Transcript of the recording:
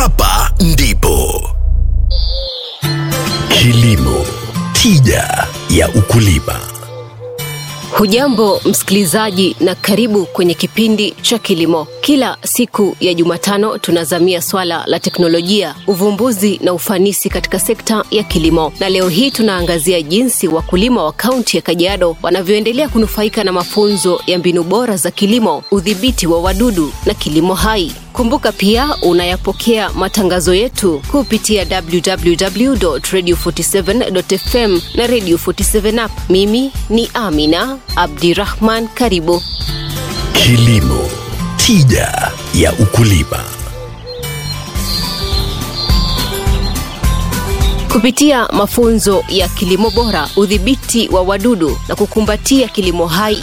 Hapa ndipo kilimo, tija ya ukulima. Hujambo msikilizaji, na karibu kwenye kipindi cha kilimo. Kila siku ya Jumatano tunazamia swala la teknolojia, uvumbuzi na ufanisi katika sekta ya kilimo, na leo hii tunaangazia jinsi wakulima wa kaunti ya Kajiado wanavyoendelea kunufaika na mafunzo ya mbinu bora za kilimo, udhibiti wa wadudu na kilimo hai. Kumbuka pia unayapokea matangazo yetu kupitia www.radio47.fm na Radio 47 app. Mimi ni Amina Abdirahman, karibu. Kilimo, tija ya ukulima. Kupitia mafunzo ya kilimo bora, udhibiti wa wadudu na kukumbatia kilimo hai